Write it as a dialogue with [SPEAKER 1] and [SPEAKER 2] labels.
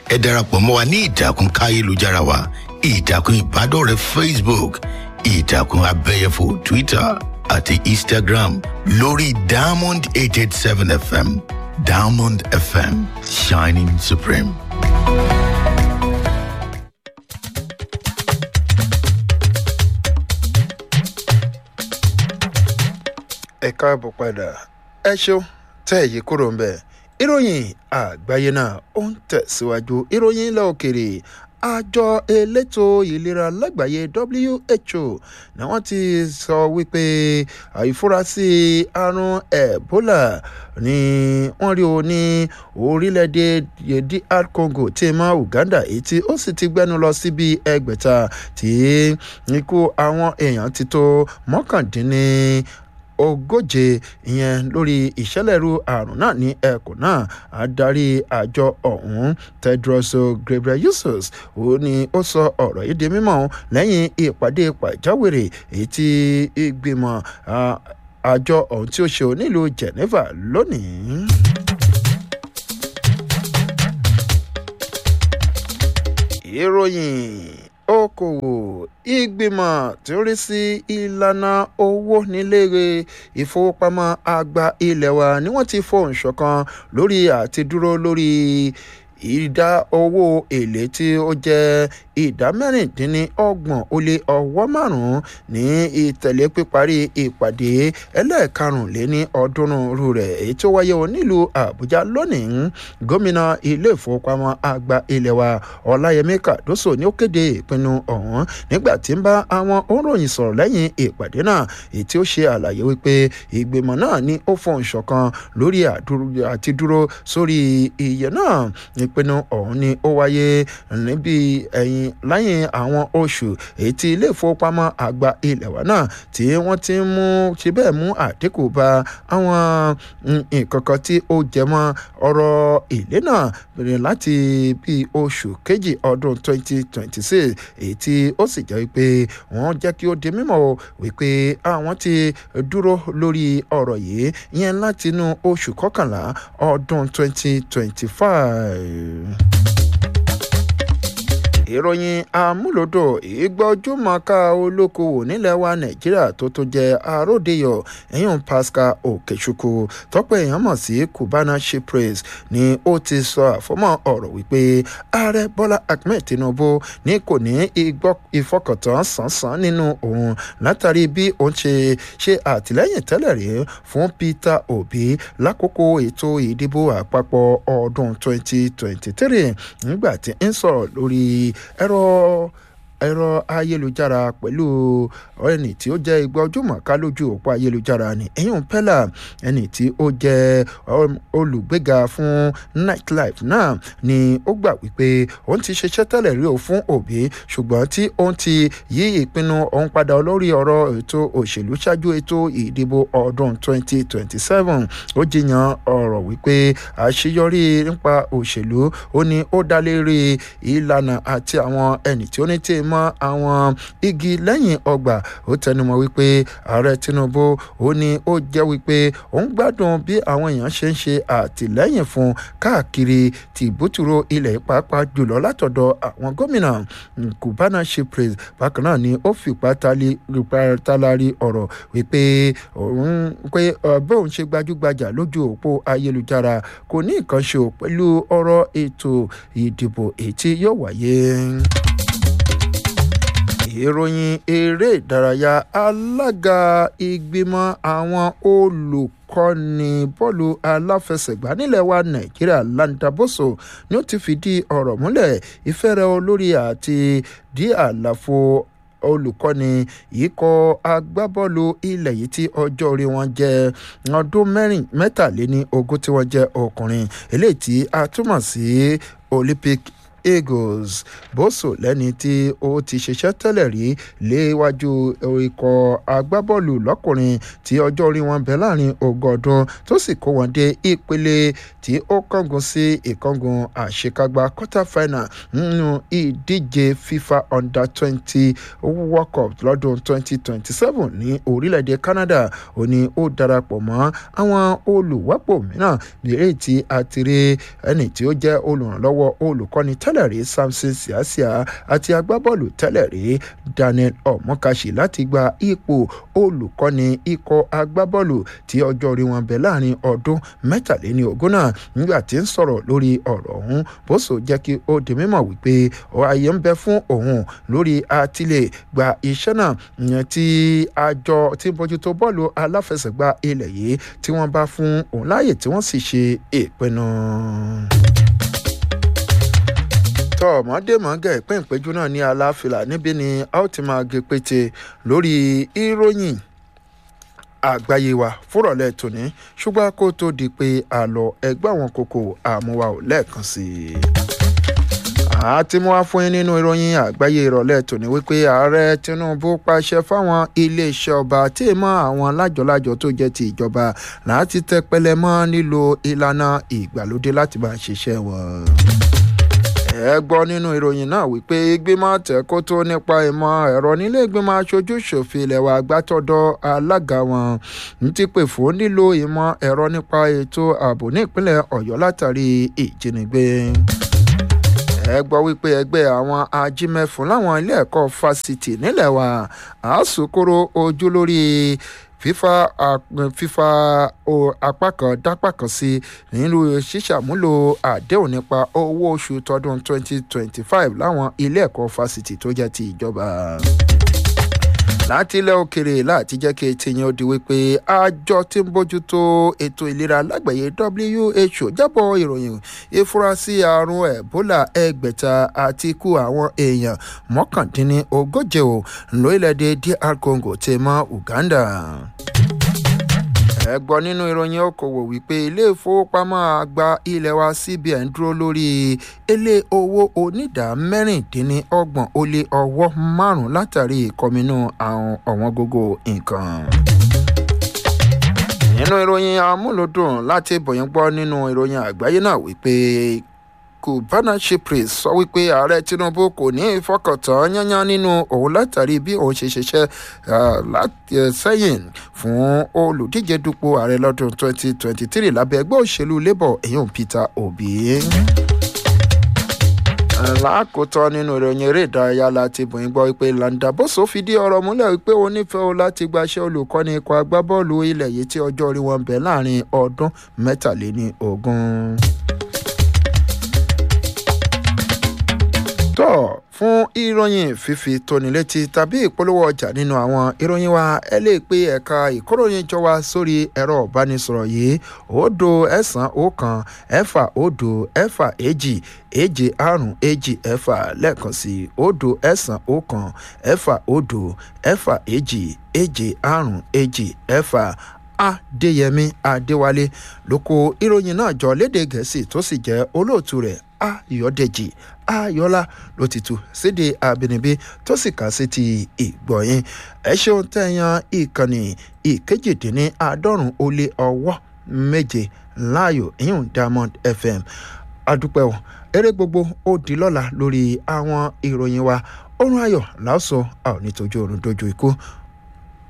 [SPEAKER 1] ẹ darapọ̀ mọ́ wa ní ìtàkùn káyélujára wa ìtàkùn ìbádọ́rẹ̀ẹ́ facebook ìtàkùn abẹ́yẹfò twitter àti instagram lórí diamond eight eight seven fm diamond fm shining supreme.
[SPEAKER 2] ẹ káàbọ̀ padà ẹ ṣeun tẹ́ èyí kúrò ń bẹ̀ ìròyìn àgbáyé náà ó ń tẹ̀síwájú ìròyìn ilẹ̀ òkèrè àjọ elétò ìlera lágbàáyé who ni wọ́n ti sọ wípé àìfurasí àrùn ebola ni wọ́n rí o ní orílẹ̀-èdè dr congo tí mọ́ uganda èyí tí ó sì ti gbẹ́nu lọ síbi ẹgbẹ̀ta tí ikú àwọn èèyàn ti tó mọ́kàndínní ogóje ìyẹn lórí ìṣẹ̀lẹ̀rú àrùn náà ní ẹkùn náà adarí àjọ ọ̀hún tedros ghebreyesus ó ní ó sọ ọ̀rọ̀ yìí di mímọ́ lẹ́yìn ìpàdé pàjáwìrì èyí tí ìgbìmọ̀ àjọ ọ̀hún tí ó ṣe onílùú geneva lónìí. ìròyìn okòwò ìgbìmọ̀ tí ó rí sí ìlànà owó nílé ìfowópamọ́ àgbà ilé wa ni wọ́n ti fohùn ṣọ̀kan lórí àti dúró lórí ìdá owó èlé tí ó jẹ́ ìdá mẹ́rìndínlọ́gbọ̀n ó lé ọwọ́ márùn-ún ní ìtẹ̀lé píparí ìpàdé ẹlẹ́ẹ̀karùnléní ọdúnrún rẹ̀ èyí tó wáyé o nílùú àbújá lónìí gómìnà ilé ìfowópamọ́ àgbà ilé wa ọláyẹmí kàdóso ni ó kéde ìpinnu ọ̀hún nígbà tí ń bá àwọn òǹròyìn sọ̀rọ̀ lẹ́yìn ìpàdé náà èyí tí ó ṣe àlàyé wípé ìgbìmọ̀ náà ní ó fọ̀n ṣọ̀kan lórí àti dúró sórí iye náà ìpinnu ọ̀hún ni ó wáyé níbi ẹ̀yìn lẹ́yìn àwọn oṣù èyí tí ilé ìfowópamọ́ àgbà ilẹ̀ wa náà tí wọ́n ti mú ti bẹ́ẹ̀ mú àdínkù bá àwọn nǹkan kan tí ó jẹ mọ́ ọ̀rọ̀ èlé náà bẹ̀rẹ̀ láti bí oṣù kejì ọdún 2026 èyí tí ó sì jẹ́ wípé wọ́n jẹ́ kí ó di mímọ̀ wípé àwọn ti dúró lórí ọ̀rọ̀ yìí yẹn látinú oṣù kọkànlá ọdún 2025 ìròyìn amúlòdò ìgbọ́júmọ̀ká olókoòwò nílẹ̀ wa nàìjíríà tó tó jẹ́ àròdeyọ̀ ẹ̀yìn pascal okechukwu tọ́pẹ́ èèyàn mọ̀ sí cubana shipres ni ó ti sọ àfọ́mọ́ ọ̀rọ̀ wípé ààrẹ bọ́lá ahmed tinubu ní kò ní ìfọkàntán sánsan nínú òun látàrí bí òun ṣe ṣe àtìlẹ́yìn tẹ́lẹ̀ rí fún peter obi lákòókò ètò ìdìbò àpapọ̀ ọdún 2023 nígbà tí ń sọ̀rọ̀ lórí ẹ̀rọ ẹ̀rọ ayélujára pẹ̀lú ẹni tí ó jẹ́ igbá ojúmọ̀ká lójú òpó ayélujára ni ẹ̀yìn pẹ́lá ẹni tí ó jẹ́ olùgbéga fún nightlife náà ni ó gbà wípé òun ti ṣiṣẹ́ tẹ́lẹ̀ rí o fún òbí ṣùgbọ́n tí òun ti yí ìpinnu òun padà lórí ọ̀rọ̀ ètò òṣèlú ṣáájú ètò ìdìbò ọdún 2027 ó jiyàn ọ̀rọ̀ wípé àṣeyọrí nípa òṣèlú ó ní ó dá lérí ìlànà àti àwọn ẹni tí ó ní tí mọ àwọn igi lẹ́yìn ọgbà ó tẹnumọ́ wípé ààrẹ tinubu ó ní ó jẹ́ wípé òun gbádùn bí àwọn èèyàn ṣe ń ṣe àtìlẹ́yìn fún káàkiri tìbútúrò ilẹ̀ pàápàá jùlọ látọ̀dọ̀ àwọn gómìnà cubana shipres bákan náà ni ó fipá talari ọ̀rọ̀ wípé òun pé bóun ṣe gbajúgbajà lójú òpó ayélujára kò ní nǹkan ṣe pẹ̀lú ọ̀rọ̀ ètò ìdìbò èyí tí yóò wáyé ìròyìn eré ìdárayá alága ìgbìmọ̀ àwọn olùkọ́ni bọ́ọ̀lù aláfẹsẹ̀gbá nílẹ̀ wa nàìjíríà landaboso ni ó ti fìdí ọ̀rọ̀ múlẹ̀ ìfẹ́rẹ̀ olórí àti dí àlàfo olùkọ́ni ikọ̀ agbábọ́ọ̀lù ilẹ̀ yìí tí ọjọ́ orí wọn jẹ́ ọdún mẹ́rin mẹ́tàléní ogún tí wọ́n jẹ́ ọkùnrin eléyìí tí a túmọ̀ sí olympic eagles bóso lẹ́ni tí ó ti ṣiṣẹ́ tẹ́lẹ̀ rí léwájú ikọ̀ agbábọ́ọ̀lù lọ́kùnrin tí ọjọ́ orí wọn bẹ̀ láàrin ogún ọdún tó sì kó wọn dé ìpele tí ó kángun sí ìkángun àṣekágbá quarter final nínú ìdíje fifa under twenty world cup lọ́dún twenty twenty seven ní orílẹ̀-èdè canada ó ní ó darapọ̀ mọ́ àwọn olùwápò mìíràn bèrè tí a ti rí ẹni tí ó jẹ́ olùrànlọ́wọ́ olùkọ́ni tẹ́lẹ̀ rí samson siasia àti agbábọ́ọ̀lù tẹ́lẹ̀ rí daniel ọmọkàṣì láti gba ipò olùkọ́ni ikọ̀ agbábọ́ọ̀lù tí ọjọ́ orí wọn bẹ̀ láàrin ọdún mẹ́tàléní ogún náà nígbà tí ń sọ̀rọ̀ lórí ọ̀rọ̀ ọ̀hún bóso jẹ́ kí ó di mímọ̀ wípé ààyè ń bẹ fún òun lórí àtìlẹ̀ gba iṣẹ́ náà ìyẹn tí àjọ tí bójútó bọ́ọ̀lù aláfẹsẹ̀gbá ilẹ̀ yìí tí wọ́n bá fún òun láàyè tí wọ́n sì ṣe ìpinnu tọ́ ọ̀mọ́démọ́gà ìpín ìpéjú náà ní aláfilà níbí ni a ó ti máa gé pété lórí ìròyìn àgbáyé wa fúrọ̀lẹ́ tòní ṣùgbọ́n kó tó di pé àlọ́ ẹgbẹ́ àwọn kòkò àmúwa ò lẹ́ẹ̀kan sí i àti mú wá fún yín nínú ìròyìn àgbáyé ìrọ̀lẹ́ tòní wípé ààrẹ tinubu pàṣẹ fáwọn iléeṣẹ́ ọba tí ì mọ àwọn lájọlájọ tó jẹ́ ti ìjọba láti tẹpẹlẹ mọ́ nílò ìlànà ìgbàlódé láti máa ṣiṣẹ́ wọn ẹ gbọ́ nínú ìròyìn náà wípé ìgbìmọ̀ tẹ̀kótó nípa ìmọ̀ ẹ̀rọ nílé ìgbìmọ̀ aṣojú ṣòfin ilẹ̀ wa gbàtọ̀dọ̀ alága wọn ń ti pè fún nílò ìmọ̀ ẹ̀rọ nípa ètò ààbò ní ìpínlẹ̀ ọ̀yọ́ látàrí ìjínigbé ẹ gbọ́ wípé ẹgbẹ́ àwọn ajímẹ́fún láwọn ilé ẹ̀kọ́ fásitì nílẹ̀ wa àásùkúrò ojú lórí fífa fífa apá kan dápá kan sí nínú ṣíṣàmúlò àdéhùn nípa owó oṣù tọdún 2025 láwọn ilé ẹ̀kọ́ fásitì tó jẹ́ ti ìjọba láti ilẹ̀ òkèrè láti jẹ́ kí etí yẹn ó di wípé àjọ tí ń bójútó ètò ìlera lágbàáyé who jábọ̀ ìròyìn ìfurasí àrùn ebola ẹgbẹ̀ta àti ikú àwọn èèyàn mọ́kàndínlógóje ò lórílẹ̀‐èdè dr congo ti mọ́ uganda ẹ gbọ́ nínú ìròyìn okòwò wípé ilé ìfowópamọ́ àgbà ilé wa cbn dúró lórí ilé owó onídà mẹ́rìndínlọ́gbọ̀n ó lé ọwọ́ márùn-ún látàrí ìkọminú àwọn ọ̀wọ́n gógó nǹkan nínú ìròyìn amúlòdùn láti bòyìn gbọ́ nínú ìròyìn àgbáyé náà wípé kubana shipris sọ wípé ààrẹ tinubu kò ní ìfọkàntán yányán nínú òun látàrí bí òun ṣe ṣiṣẹ́ sẹ́yìn fún olùdíje dupò ààrẹ lọ́dún 2023 lábẹ́ ẹgbẹ́ òṣèlú labour èyàn peter obi lákòótọ́ nínú ìròyìn eré ìdárayá láti bòyìn gbọ́ wípé landaboso fìdí ọ̀rọ̀ múlẹ̀ wípé ó nífẹ̀ẹ́ o láti gbaṣẹ́ olùkọ́ni ikọ̀ agbábọ́ọ̀lù ilẹ̀ yìí tí ọjọ́ orí wọn bẹ̀ láàrin ọdún mẹ́tàléní ogún. tọ́ fún ìròyìn fífi tóni létí tàbí ìpolówó ọjà nínú àwọn ìròyìn wa ẹ lè pe ẹ̀ka ìkóròyìn jọ wa sórí ẹ̀rọ ìbánisọ̀rọ̀ yìí òdo ẹ̀sán ọ̀kan ẹ̀fà òdo ẹ̀fà èjì èje àrùn èjì ẹ̀fà lẹ́ẹ̀kan sí òdo ẹ̀sán ọ̀kan ẹ̀fà òdo ẹ̀fà èjì èje àrùn èjì ẹ̀fà adéyẹmí adéwálé ló kó ìròyìn náà jọ léde gẹ̀ẹ́sì tó sì jẹ́ olóòtú rẹ̀ ayọ̀dẹ̀jì ayọ̀lá ló ti tu síde àbínibí tó sì kà sí ti ìgbọ̀nyìn ẹ ṣeun tẹ̀yàn ìkànnì ìkejìdínláàádọ́rùn ó lé ọwọ́ méje láàyò ìyún diamond fm adúpẹ́ o eré gbogbo ó di lọ́la lórí àwọn ìròyìn wa oorun ayọ̀ lásọ àwọn nítorí oorun dojú ikú